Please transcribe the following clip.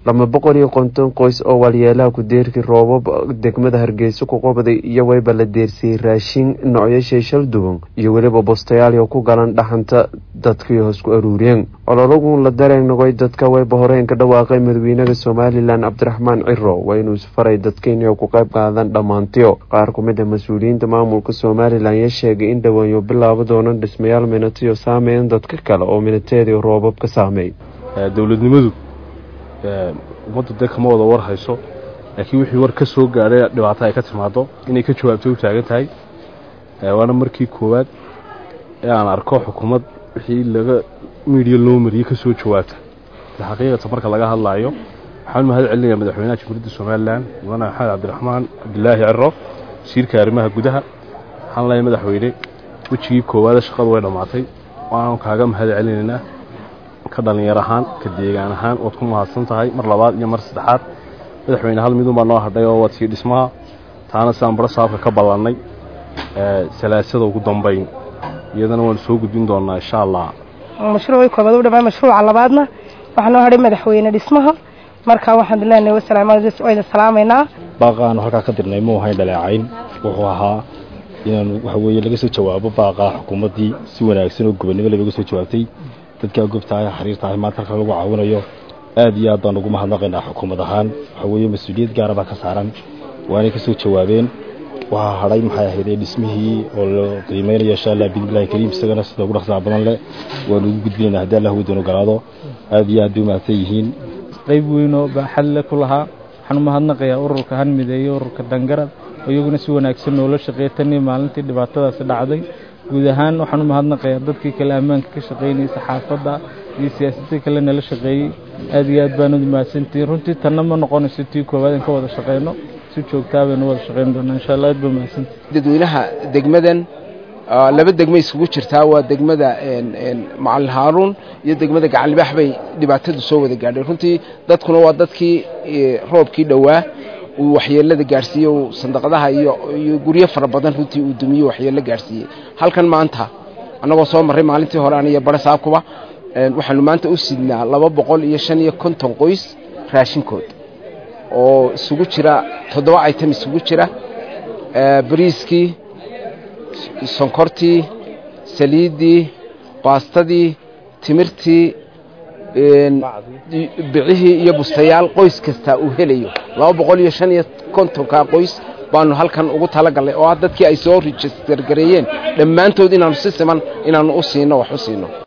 laba boqol iyo konton qoys oo walyeelaha ku-deerkii roobab degmada hargeysa ku qabday iyo wayba la deersiyey raashin noocyashay shal duwan iyo weliba bostayaal ku galan dhaxanta dadkii hoos ku aruuriyeen ololagun la dareen noqoy dadka wayba horeen ka dhawaaqay madaxweynaha somalilan cabdiraxmaan ciro waa inuu isfaray dadka inay ku qayb qaadan dhammaantiyo qaar ku mid a mas-uuliyiinta maamulka somalilan ayaa sheegay in dhawaanyo bilaabo doonan dhismayaal minatiyo saameyn dadka kale oo minateedii roobab ka saameey dowladnimadu ummaddu dee kama wada war hayso laakiin wixii war ka soo gaadhay dhibaato ay ka timaado inay ka jawaabtay u taagan tahay waana markii koowaad ee aan arko xukuumad wixii laga miidiya loo mariyey ka soo jawaabta xaqiiqata marka laga hadlaayo waxaan mahad celinayaa madaxweynaha jamhuuriyadda somalilan mudane maxamed cabdiraxmaan cabdilaahi ciro wasiirka arrimaha gudaha waxaan leeyahay madaxweyne wejigii koowaada shaqadu way dhammaatay waanu kaaga mahad celinaynaa ka dhalinyar ahaan ka deegaan ahaan waad ku mahadsan tahay mar labaad iyo mar saddexaad madaxweyne hal midun baa noo hadhay oo waad sii dhismaha taana sidaan bara saabka ka ballannay salaasada ugu dambayn iyadana waanu soo gudbin doonaa insha allah mashruucii koobaad u dhammaan mashruuca labaadna waxaa noo hadhay madaxweyne dhismaha marka waxaan leenahay wasalaamwayda salaamaynaa baaqaanu halkaa ka dirnay muu ahayn dhaleecayn wuxuu ahaa inaan waxa weeye laga soo jawaabo baaqaa xukuumaddii si wanaagsan oo gobonnimo looga soo jawaabtay dadkaa gobtahay xariirtahay maanta halka lagu caawinayo aad iyo aad baan ugu mahadnaqaynaa xukuumad ahaan waxa weeye mas-uuliyad gaara baa ka saaran waanay ka soo jawaabeen waxaa hadhay maxay ahaydee dhismihii oo la qiimeynayo insha allah bidnillahi kariim isagana sida ugu dhaqsaha badan leh waanu ugu gudbinaynaa haddii allah waddan ogolaado aad iyo aad bay umahadsan yihiin qayb weynoo baaxad le ku lahaa waxaan u mahadnaqayaa ururka hanmideeyo ururka dangarad oo iyaguna si wanaagsan noola shaqeeya tanii maalintii dhibaatadaasi dhacday guud ahaan waxaan u mahadnaqayaa dadkii kale ammaanka ka shaqaynayay saxaafadda iyo siyaasadii kale nala shaqeeyey aad iyo aad baanad mahadsantihiin runtii tanna ma noqonayso tii koowaad in ka wada shaqayno si joogtaa baynu wada shaqayn doonaa insha allah aad baa mahadsantihin dadweynaha degmadan laba degma isugu jirtaa waa degmada macalin haaruun iyo degmada gacanlibaax bay dhibaatadu soo wada gaadhay runtii dadkuna waa dadkii roobkii dhowaa uu waxyeelada gaadhsiiyey uu sandaqadaha iyo guryo fara badan runtii uu dumiye waxyeello gaadhsiiyey halkan maanta annagoo soo marray maalintii hore aniyo bare saabkuba waxaanu maanta u sidnaa laba boqol iyo shan iyo konton qoys raashinkood oo isugu jira toddoba item isugu jira bariiskii sonkortii saliiddii baastadii timirtii bicihii iyo bustayaal qoys kasta uu helayo laba boqol iyo shan iyo kontonkaa qoys baanu halkan ugu talagallay oo ah dadkii ay soo rejister gareeyeen dhammaantood inaanu si siman inaanu u siino wax u siino